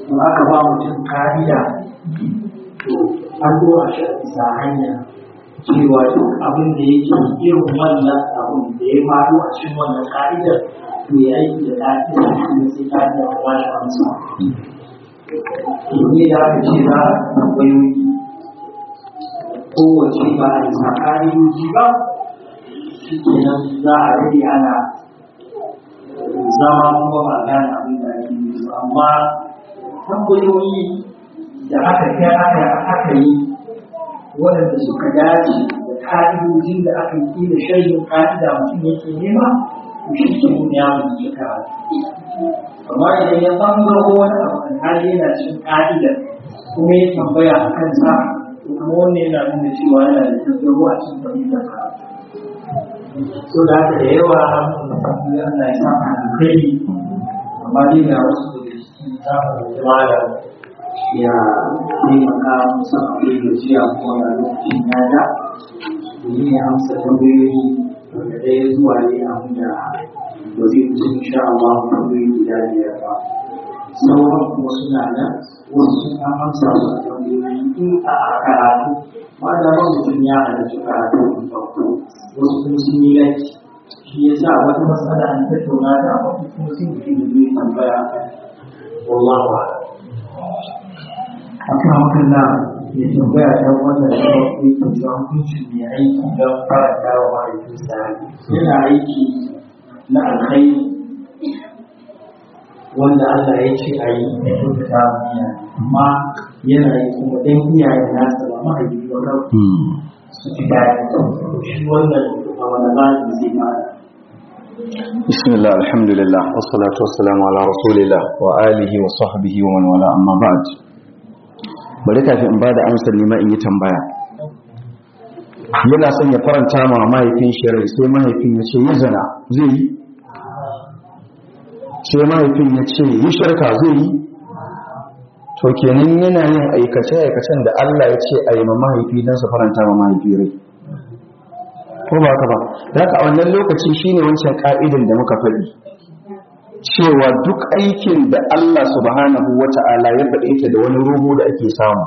to aka ba mutum kariya to an zo a shi bisa hanya cewa duk abin da yake irin wannan abin da ya faru a cikin wannan ka'idar to ya aiki da ka'idar kuma sai ka'idar ta ba shi amsa to ne da aka ce za a tambayoyi kowace ba a yi sa ka'idoji ba shi kenan za a rage ana zama kuma ba gane abin da ake yi ba amma tambayoyi da aka kai aka aka yi waɗanda suka dace da ka'idojin da aka yi da shirin ka'ida mutum yake nema to shi ke mun ya mun yi karatu amma idan ya bangaro wani abu kan hali yana cin ka'idar kuma ya tambaya a kansa to kuma wannan yana nuna cewa yana da tattaro a cikin fahimtar karatu so da haka da yawa Allah ya sa ka kai amma dai ga wasu daga cikin samun jama'a ya taimaka musan abin da jiya kuma na lokacin ya da domin ya amsa tambayoyi daga ɗaya zuwa ne abin da ba zai wuce insha Allah tambayoyi guda biyar ba sauran kuma suna nan wasu sun an amsa su a tambayoyi in a karatu ma da ba mutum ya halarci karatu in farko wasu kuma sun yi laifi shi ya sa wata matsala an tattauna da wasu kuma sun fi da zai tambaya wallahu a'lam akan wakilla ya tambaya ta wannan da yake da hukuncin mai aiki don faranta wa mahaifinsa yana aiki na alkhairi wanda Allah ya ce a yi da kyautata wa iyaye amma yana yi kuma dan iyayen nasa ba mahaifi ba kawai su ji daɗi shi wannan a wani malami zai mara بسم الله الحمد لله والصلاة والسلام على رسول الله وآله وصحبه ومن والاه أما بعد bari kafin in ba da amsar nima in yi tambaya yana son ya faranta ma mahaifin shi rai sai mahaifin ya ce yi zana zai yi sai mahaifin ya ce yi shirka zai yi to kenan yana yin aikace-aikacen da Allah ya ce a yi ma mahaifi don su faranta ma mahaifi rai ko ba ka ba da haka a wannan lokaci shine wancan ka'idin da muka faɗi cewa duk aikin da Allah subhanahu wata'ala ya faɗe ta da wani ruhu da ake samu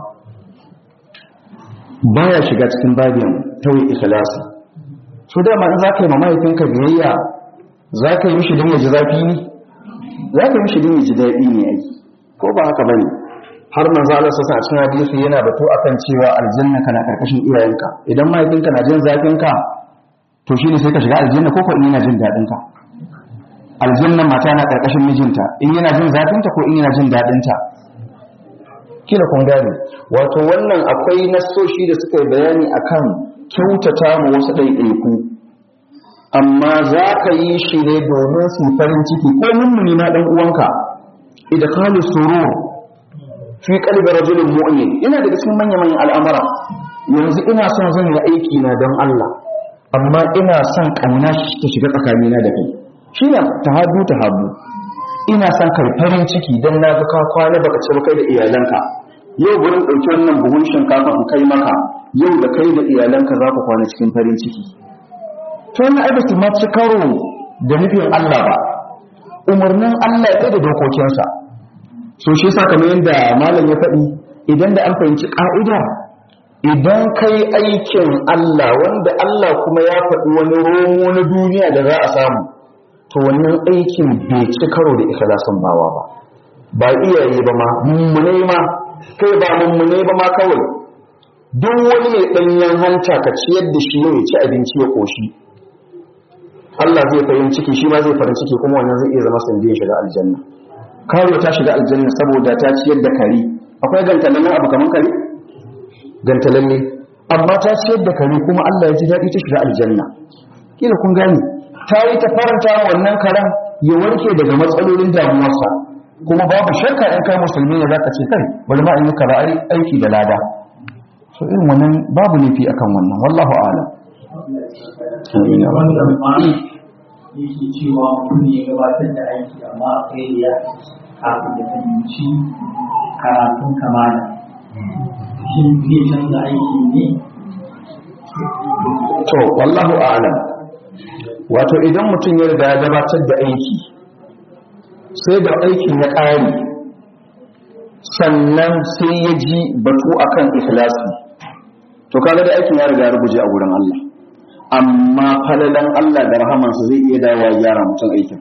baya shiga cikin babin tawi ikhlasi so dama in zaka yi ma mahaifinka biyayya zaka yi mishi don ya ji zafi ne zaka yi mishi don ya ji daɗi ne ai ko ba haka bane har manzo Allah sassa a cikin hadisi yana batu akan cewa aljanna kana karkashin iyayenka idan mahaifinka na jin zafin ka to shine sai ka shiga aljanna ko ko in yana jin daɗin ka aljannan mata na karkashin mijinta in yana jin zafinta ko in yana jin daɗinta kila kun gane wato wannan akwai nassoshi da suka yi bayani akan kyautata mu wasu ɗaiɗaiku amma za ka yi shi ne domin su farin ciki ko mummuni na ɗan uwanka idkhalu surur fi qalbi rajulin mu'min ina daga cikin manyan manyan al'amara yanzu ina son zan yi aiki na don Allah amma ina son kauna ta shiga tsakanina da kai shi ne tahaddu tahabbu ina son kai farin ciki don na ga ka kwana baka ci kai da iyalanka yau gurin ɗauki wannan buhun shinkafa in kai maka yau da kai da iyalanka za ku kwana cikin farin ciki to wannan ai baki ma ci karo da nufin Allah ba umarnin Allah ya da dokokinsa so shi yasa kamar yadda malam ya faɗi idan da an fahimci ƙa'ida idan kai aikin Allah wanda Allah kuma ya faɗi wani romo na duniya da za a samu to wannan aikin bai ci karo da ikhlasin bawa ba ba iyaye ba ma mummune ma kai ba mummune ba ma kawai duk wani mai ɗanyen hanta ka ciyar da shi ya ci abinci ya ƙoshi Allah zai farin ciki shi ma zai farin ciki kuma wannan zai iya zama sanadiyar shiga aljanna karo ta shiga aljanna saboda ta ciyar da kare akwai gantalallen abu kamar kare gantalalle amma ta ciyar da kare kuma Allah ya ji daɗi ta shiga aljanna kila kun gane ta yi ta faranta wannan karen ya warke daga matsalolin damuwarsa kuma babu shakka in kai musulmi ne zaka ce kai bari ma in yi kaza aiki da lada so irin wannan babu nufi akan wannan wallahu a'lam amin wanda mai yake cewa mutum ne ya gabatar da aiki amma akwai ya kafin da fahimci karatun kamala shin zai canza aiki ne to wallahu a'lam wato idan mutum ya riga ya gabatar da aiki sai da aikin ya ƙare sannan sai ya ji batu akan ikhlasi to kaga da aikin ya riga ya rubuje a gurin Allah amma falalan Allah da rahamansa zai iya dawowa ya gyara mutum aikin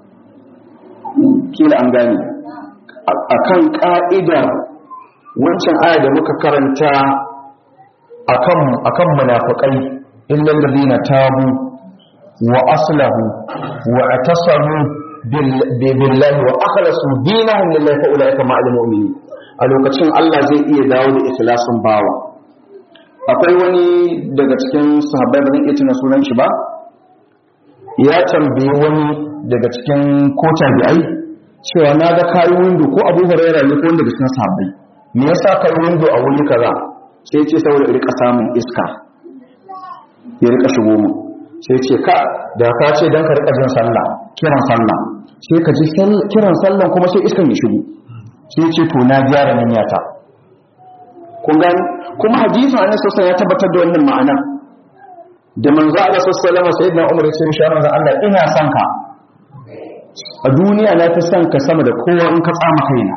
kila an gane akan ka'idar wancan aya da muka karanta akan akan munafiqai illal ladina tabu wa aslahu wa atasamu billahi wa akhlasu dinahum lillahi fa ulaika ma'al mu'minin a lokacin Allah zai iya dawo da ikhlasin bawa akwai wani daga cikin sahabbai ba zan iya tuna sunan shi ba ya tambayi wani daga cikin ko tabi'ai cewa na ga kayi windo ko abu huraira ne ko wanda daga cikin sahabbai me yasa kai windo a wuri kaza sai ce saboda ya rika samun iska ya rika shigo mu sai ce ka da ka ce dan ka rika jin sallah kiran sallah sai ka ji kiran sallah kuma sai iskan ya shigo sai ce to na gyara niyyata kun gani kuma hadisin annabi sallallahu ya tabbatar da wannan ma'ana da manzo Allah sallallahu alaihi wasallam sayyidina Umar ya ce mishi manzo Allah ina son ka a duniya na fi son ka sama da kowa in ka tsama kaina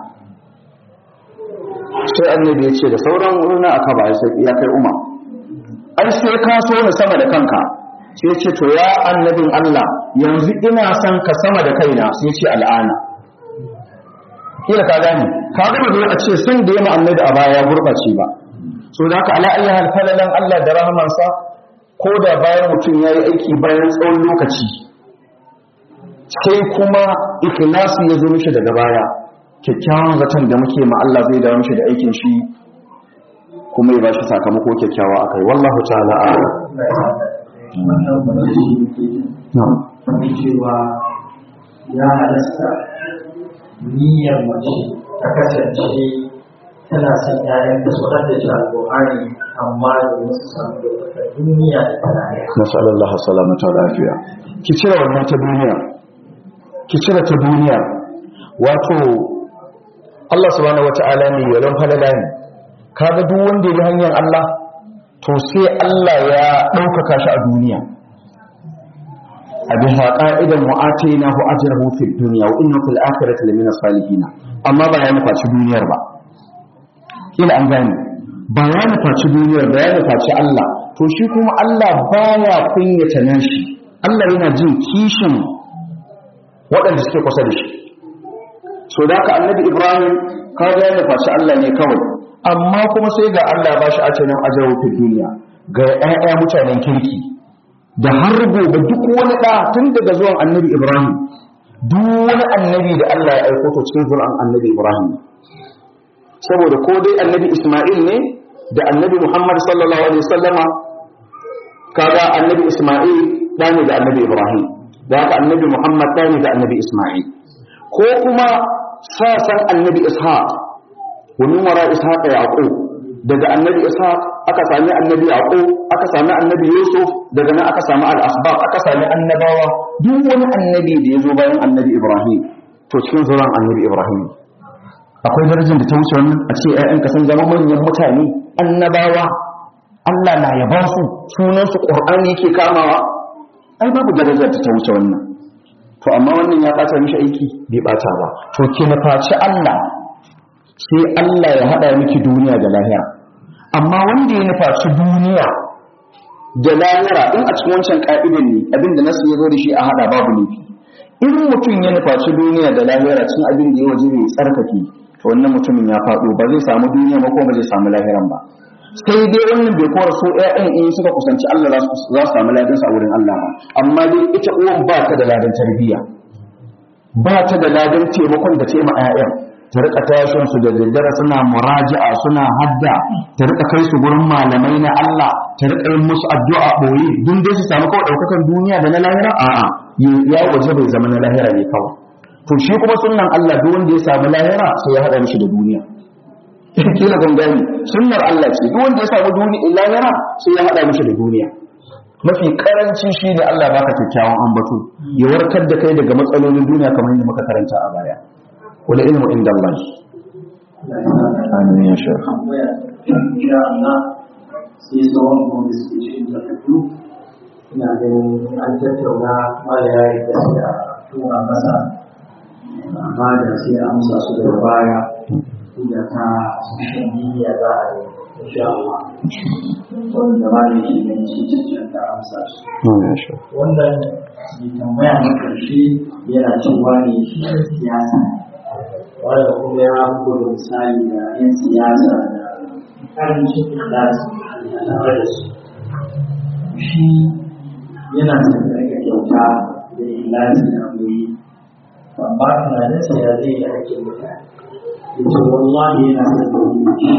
sai annabi ya ce da sauran wurina aka ba sai ya kai Umar ai sai ka so ni sama da kanka sai ya ce to ya annabin Allah yanzu ina son ka sama da kaina sai ya ce al'ana kila ka gane ka ga zo a ce sun da yamma annabi a baya ya gurbace ba so da haka ala ayyuhal falalan Allah da rahamansa ko da bayan mutum yayi aiki bayan tsawon lokaci sai kuma ikhlasi ya zo mishi daga baya kyakkyawan zaton da muke ma Allah zai dawo mishi da aikin shi kuma ya ba shi sakamako kyakkyawa akai wallahu ta'ala a'lam wannan ba shi ke wani cewa ya halasta niyyar mace ta kasance tana son ƴaƴan da su haddace alƙur'ani amma da wasu samu da duniya da tarayya nasallallahu salamata wa lafiya ki cire wannan ta duniya ki cire ta duniya wato Allah subhanahu wata'ala ne yaron falala ne kaga duk wanda ya bi hanyar Allah to sai Allah ya ɗaukaka shi a duniya a bisa ƙa'idan mu'atina hu ajrahu fid dunya wa innahu fil akhirati lamina salihin amma ba ya nufaci duniyar ba kila an gane ba ya nufaci duniyar ba ya nufaci Allah to shi kuma Allah baya kunyata nashi Allah yana jin kishin waɗanda suke kusa da shi so da haka annabi Ibrahim kaga ya nufaci Allah ne kawai amma kuma sai ga Allah ba shi a cikin ajrahu fid dunya ga ƴaƴa mutanen kirki da har gobe duk wani ɗa tun daga zuwan annabi Ibrahim duk wani annabi da Allah ya aiko to cikin zuwan annabi Ibrahim saboda ko dai annabi Ismail ne da annabi Muhammad sallallahu alaihi wasallama kaga annabi Ismail ɗa ne da annabi Ibrahim da haka annabi Muhammad ɗa ne da annabi Ismail ko kuma sasan annabi Ishaq wa min wara Ishaq Yaqub daga annabi Ishaq aka sami annabi Yaqub aka sami annabi Yusuf daga nan aka sami al-asbab aka sami annabawa duk wani annabi da ya zo bayan annabi Ibrahim to cikin zuran annabi Ibrahim akwai darajar da ta wuce wannan a ce ƴaƴanka sun zama manyan mutane annabawa Allah na yaba su sunan su Qur'ani yake kamawa ai babu darajar da ta wuce wannan to amma wannan ya bata mishi aiki bai bata ba to ke na faci Allah sai Allah ya hada miki duniya da lahira amma wanda ya nufaci duniya da lahira in a cikin wancan ka'idan ne abinda nasu ya zo da shi a hada babu laifi in mutum ya nufaci duniya da lahira cikin abin da ya waje mai tsarkake to wannan mutumin ya faɗo ba zai samu duniya ba ko ba zai samu lahiran ba sai dai wannan bai kora so ƴaƴan in suka kusanci Allah za su samu ladan sa wurin Allah ba amma dai ita uwan ba ta da ladan tarbiyya ba ta da ladan taimakon da taima ƴaƴan ta rika tashin su da daddare suna muraji'a suna hadda ta rika kai su gurin malamai na Allah ta rika yin musu addu'a boye dun dai su samu kawai daukakan duniya da na lahira a'a ya waje bai zama na lahira ne kawai to shi kuma sunnan Allah duk wanda ya samu lahira sai ya hada mishi da duniya kila gangani sunnar Allah ce duk wanda ya samu duniya lahira sai ya hada mishi da duniya mafi karanci shine Allah baka kyakkyawan ambato ya warkar da kai daga matsalolin duniya kamar yadda muka karanta a baya wal ilmu inda Allah amin ya shekh insha Allah sai tsawon gobe suke cikin takardu ina ganin an tattauna mala ya yi gaskiya tura masa amma da sai amsa su daga baya da ta social media za a yi insha Allah wanda ma ne shi ne shi cancanta amsa su wannan mai tambaya na ƙarshe yana cewa ne shi ne siyasa wanda kuma ya buga misali da 'yan siyasa da ƙarancin ikhlasi a tare da su shi yana son rage kyauta da ikhlasi da mai amma tunaninsa ya zai yi ake mutane ya ce wallahi yana son da wuri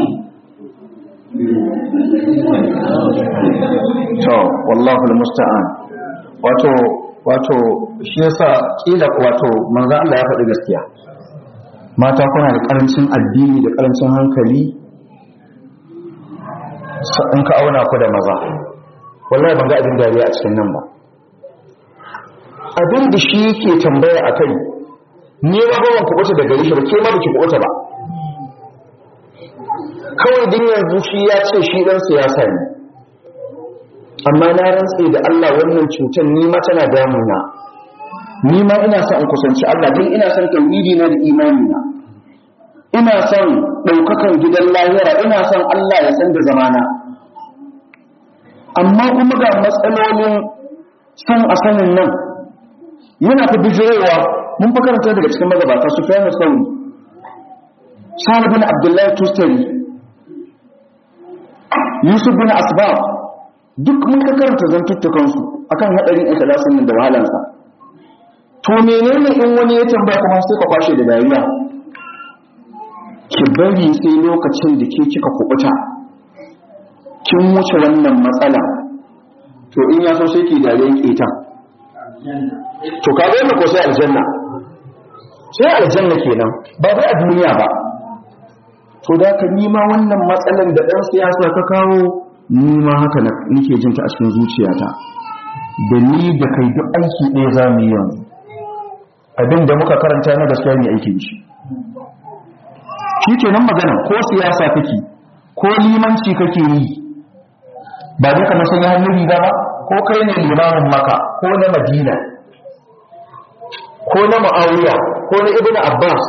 to wallahu almusta'an wato wato shi yasa kila wato manzo Allah ya faɗi gaskiya mata kuna da karancin addini da karancin hankali in ka auna ku da maza wallahi ban ga abin dariya a cikin nan ba abin da shi yake tambaya a kai ni ba ba ku kuɓuta daga shi ba ke ma ba ki kuɓuta ba kawai din yanzu shi ya ce shi dan siyasa ne amma na rantse da Allah wannan cutar ni ma tana damuna ni ma ina son in kusanci Allah don ina son tauhidi na da imani na ina son ɗaukakan gidan lahira ina son Allah ya san da zamana amma kuma ga matsalolin son a sanin nan yana ta bijirowa mun fa karanta daga cikin magabata su fiye sauri sa'ad bin abdullahi tustari yusuf bin asbab duk mun ka karanta zantuttukansu akan haɗarin ikhlasin nan da wahalansa to menene in wani ya tambaya kuma sai ka kwashe da dariya ki bari sai lokacin da ke kika kubuta kin wuce wannan matsala to in ya so sai ki dariyan keta to ka ga ko sai aljanna sai aljanna kenan ba bai a duniya ba to da ka nima wannan matsalan da ɗan siyasa ka kawo nima haka nake jinta a cikin zuciyata da ni da kai duk aiki ɗaya za mu yi yanzu abin da muka karanta na gaskiya ne aiki shi shi ke nan magana ko siyasa kake ko limanci kake yi ba dai kamar sanya hannun riga ba ko kai ne limamin maka ko na madina ko na ma'awiya ko na ibn abbas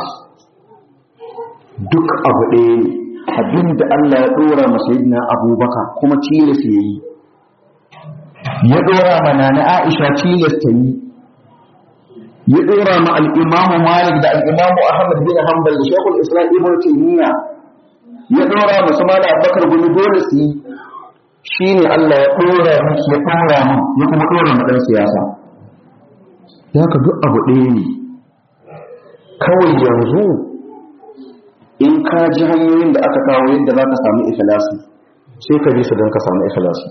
duk abu ɗaya ne abin da Allah ya ɗora masa yadda abubakar kuma tilas ya yi ya ɗora mana na aisha tilas ta yi ya ɗora ma al'imamu malik da al'imamu ahmad bin hanbal da shekul islam ibn taymiya ya ɗora masu mala abubakar gumi dole su yi shi ne Allah ya ɗora miki ya ɗora min ya kuma ɗora ma ɗan siyasa ya ka duk abu ɗaya ne kawai yanzu in ka ji hanyoyin da aka kawo yadda za ka samu ikhlasi sai ka bi su don ka samu ikhlasi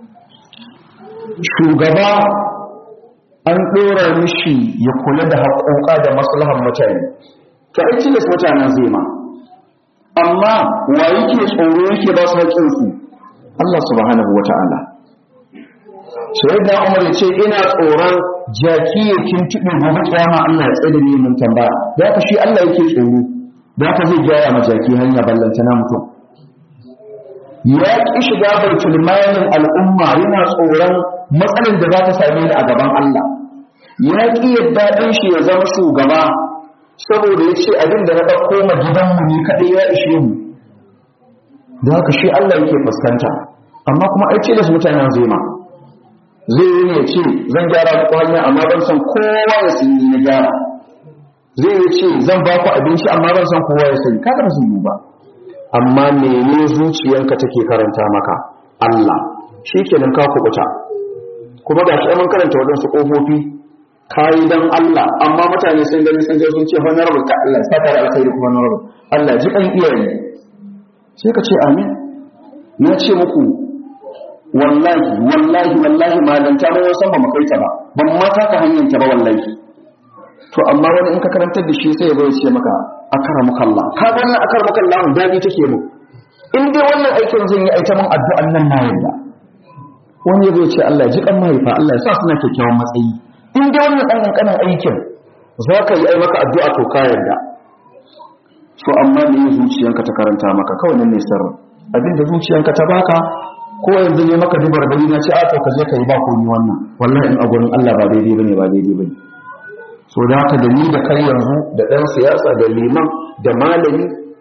shugaba an ɗora mishi ya kula da haƙoƙa da maslahan mutane to ai tilas mutanen zai ma amma wa yake tsoro yake ba su haƙƙinsu Allah subhanahu wa ta'ala sai da Umar ya ce ina tsoron jaki ya kintuɓe gobe kiyama Allah ya tsaye da ni mun tambaya da ka shi Allah yake tsoro da ka zai gyara ma jaki hanya ballanta na mutum ya ki shiga baitul malin al'umma yana tsoron matsalar da za ta same ni a gaban Allah ya ki yadda ɗan shi ya zama shugaba saboda ya ce abin da na ɗauko ma gidanmu ne kaɗai ya ishe mu da haka shi Allah yake fuskanta amma kuma ai ce da su mutanen zai ma zai yi ne ce zan gyara muku hanya amma ban san kowa ya sani na gyara zai yi ce zan ba ku abinci amma ban san kowa ya sani kaga ba su yi ba amma mene zuciyanka take karanta maka Allah shi kenan ka kubuta kuma ga shi mun karanta waɗansu ƙofofi kayi dan Allah amma mutane sun gani sun je sun ce honorable ka Allah saka da alkhairi kuma honorable Allah ji kan iyaye sai ka ce amin na ce muku wallahi wallahi wallahi malanta mun san ba mu kai ta ba ban ma ta hanyar ta ba wallahi to amma wani in ka karantar da shi sai ya zo ya ce maka akaramuka Allah ka ga wannan akaramuka Allah dadi take mu in dai wannan aikin zan yi aita mun addu'an nan na yarda wani ya zo ya ce Allah ji kan mahaifa Allah ya sa suna kyakkyawan matsayi in dai wannan dan kankanin aikin za ka yi ai maka addu'a to ka yarda so amma me zuciyanka ta karanta maka kawai nan ne sirrin abinda zuciyanka ta baka ko yanzu ne maka dubar bari na ce a to ka je ka yi ba ko ni wannan wallahi in a gurin Allah ba daidai bane ba daidai bane so da haka da ni da kai yanzu da dan siyasa da liman da malami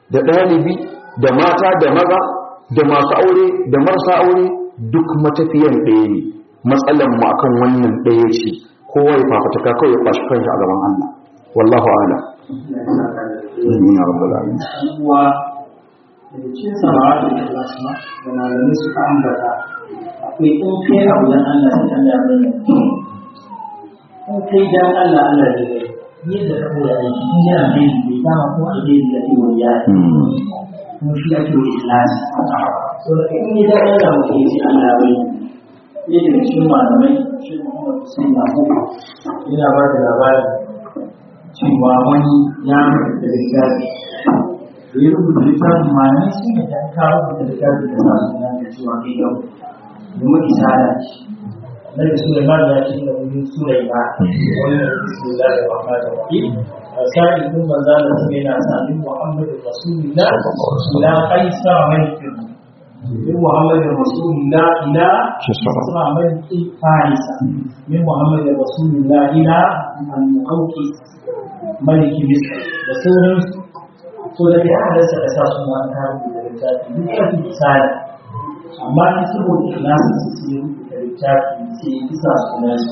da ɗalibi da mata da maza da masu aure da marasa aure duk matafiyan ɗaya ne matsalan mu akan wannan ɗaya ce kowa ya fafataka kawai ya kwashi kanshi a gaban Allah wallahu a'ala amin ya rabbal alamin uwa daga cikin samawa da ikhlasma da malamai suka ambata akwai in kai abu dan Allah sai Allah ya bayyana in kai dan Allah Allah ya bayyana yadda ka koya aiki in yana mai bai dama ko alheri da ke wani ya kuma shi ake wa ikhlas so da in yi dan Allah mutum ya ce Allah ya bayyana yadda daga cikin malamai shi Muhammad Hussein Yakubu yana ba da labarin cewa wani ya mutu da littafi da ya rubuta littafin malamai sun yi dan kawo da littafin da sa suna da cewa kai yau domin isara ce Nabi Sulaiman ya ce da wani Sulaiman wannan bismillah da rahman da rahim sa'id bin manzala sai yana sa'id Muhammad Rasulullah ila Qaisar malikin من محمد رسول الله إلى إسراء ملك فارس من محمد رسول الله إلى المقوقس ملك مصر بسورة سورة أحدث أساس ما كان في الرجال بكرة الإسالة أما كسب الإخلاص تسير في الرجال في إساس الناس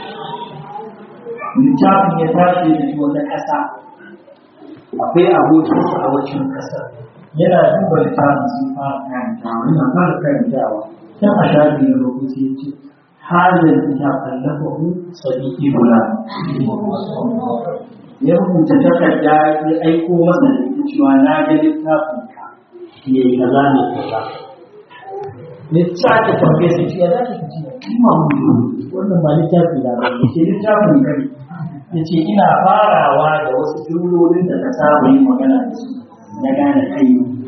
littafin ya tashi da wata ƙasa akwai abokinsa a wacin ƙasar yana duba littafin sun fara karantawa yana fara karantawa tun a shafi na rubuce ya ce halin ta kallafa hu sadiki bula ya rubuta takarda ya aiko masa da ita cewa na ga littafin ka me kaza ne kaza ya sake tambaye su ce ya za ki ci kuma mun wannan ba littafi da ba ya ce littafin kai ya ce ina farawa da wasu jumlolin da ka saba yin magana da su na gane kai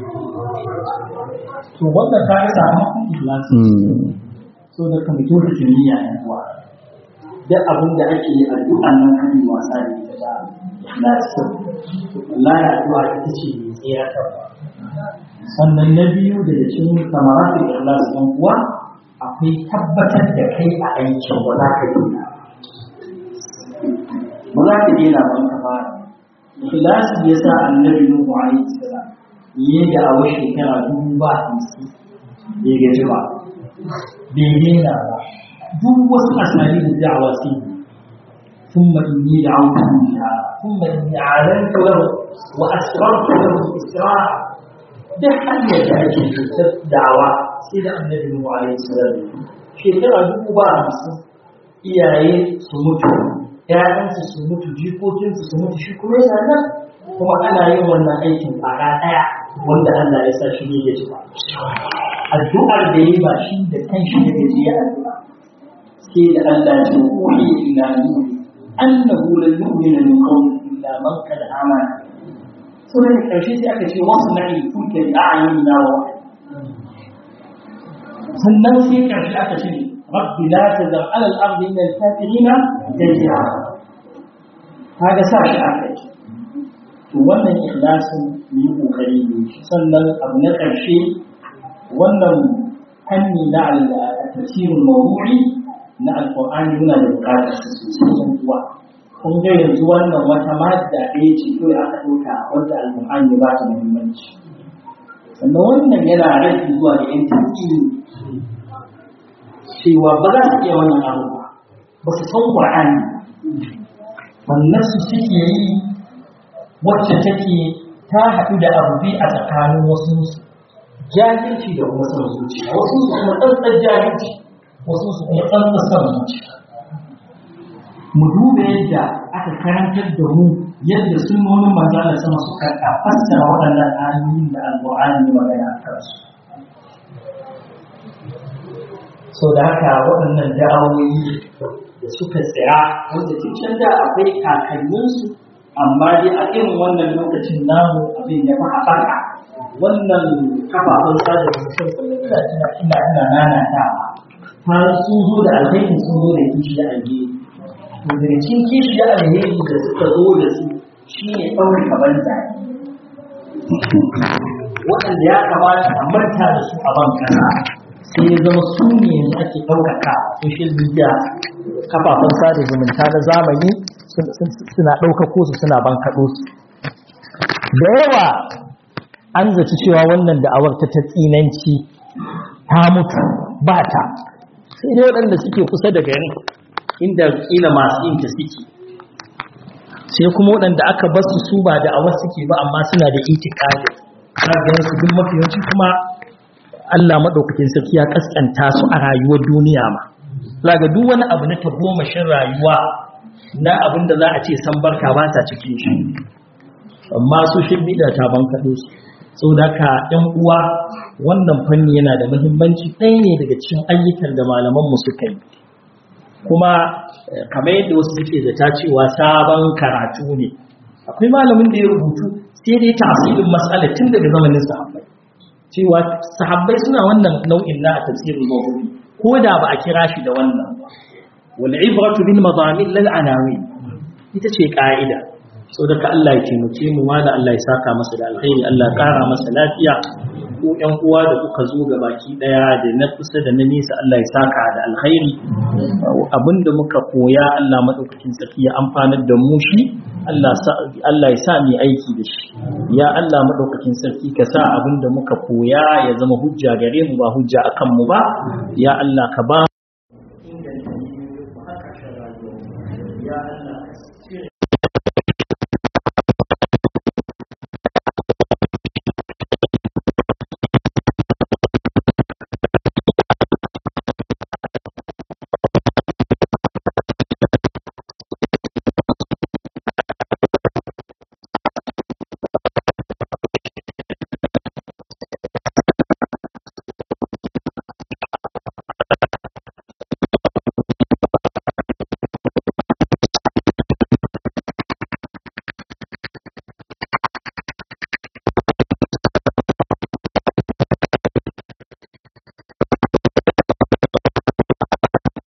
to wanda ka yi sakamakon ikhlasi so da ka mutu da kimiyya na kuwa duk abin da ake yi addu'a nan kan yi wasa da ita da ikhlasi Allah ya addu'a ita ce mai tsira ta sannan na biyu da cikin samaratu ikhlasi dan kuwa akwai tabbatar da kai a aikin ba za ka dena ba za ka dena ba ka fara ikhlasi yasa annabi nuhu alaihi salam yi da awa shekara dubu ba hamsin bai gaji ba bai daina ba duk wasu asali da da'awa sai yi ثم إني دعوتهم جهارا ثم إني أعلنت له وأسررت له إسرارا ده hanyar da ake cutar da'awa sai da annabi Nuhu alaihi salam shekara dubu ba hamsin iyaye su mutu ƴaƴansu su mutu jikokinsu su mutu shi kuma yana nan kuma ana yin wannan aikin ƙara ɗaya wanda Allah ya sa shi ne ya ci ba. Addu'ar da yi ba shi da kan shi da gaji ya addu'a. Sai da Allah ya ce ƙuri ila nuri annahu la yu'minu min qawli illa man qad amana. Sai da ƙarshe sai aka ce wasu na'i kuke da a'yunina wa sannan sai ƙarshe aka ce rabbi la tazar ala al-ardi min al-kafirina dayyara. Kaga sa shi aka yi. to wannan ikhlasin mu yi kokari ne sannan abu na ƙarshe wannan hanni na tafsirin mawdu'i na alqur'ani muna da buƙatar su sosai yan uwa kun ga yanzu wannan wata madda ɗaya ce kawai aka ɗauka wanda alqur'ani ba ta muhimmanci sannan wannan yana rage zuwa ga yan tafsiri cewa ba za su iya wannan abu ba ba su san qur'ani wannan su suke yi wacce take ta haɗu da abu a tsakanin wasu jahilci da kuma son zuciya wasu su kuma tsantsar jahilci wasu su kuma tsantsar son zuciya mu duba yadda aka karantar da mu yadda sunnonin manzo Allah sama su karɓa fassara waɗannan ayoyin da alƙur'ani ya magana a kansu so da haka waɗannan da'awoyi da suka tsira wanda cikin da akwai kakanninsu amma dai a irin wannan lokacin namu abin ya fi haɓaka wannan kafafen sada zumunta kullum ina tuna ina ina nanatawa har sun zo da alheri sun zo da kishi da alheri to daga cikin kishi da alheri da suka zo da su shine ɗaure kaban zaki waɗanda ya kamata a manta da su a ban kasa sai ya zama su ne yanzu ake ɗaukaka social media kafafen sada zumunta na zamani suna ɗaukako su suna bankaɗo su da yawa an zaci cewa wannan da'awar ta ta tsinanci ta mutu ba ta sai dai waɗanda suke kusa da garin inda kila masu yin ta suke sai kuma waɗanda aka basu su ba da'awar suke ba amma suna da itikadi har da su duk mafiyanci kuma Allah maɗaukakin sarki ya kaskanta su a rayuwar duniya ma laga duk wani abu na tagomashin rayuwa na abin da za a ce san barka ba ta cikin shi amma su shi bida ta bankaɗo su sau da ka ‘yan uwa wannan fanni yana da muhimmanci ɗaya ne daga cikin ayyukan da malamanmu suka yi kuma kamar yadda wasu suke da ta cewa sabon karatu ne akwai malamin da ya rubutu sai dai tasirin matsala tun daga zamanin sahabbai cewa sahabbai suna wannan nau'in na a tafsirin mawdu'i ko da ba a kira shi da wannan wal ibratu bil madamin lal anawi ita ce ka'ida so da ka Allah ya taimake mu wala Allah ya saka masa da alkhairi Allah ya kara masa lafiya ko ƴan uwa da kuka zo ga baki daya da na kusa da na nesa Allah ya saka da alkhairi abinda muka koya Allah madaukakin sarki ya amfanar da mu shi Allah Allah ya sa mu aiki da shi ya Allah madaukakin sarki ka sa abinda muka koya ya zama hujja gare mu ba hujja akan mu ba ya Allah ka ba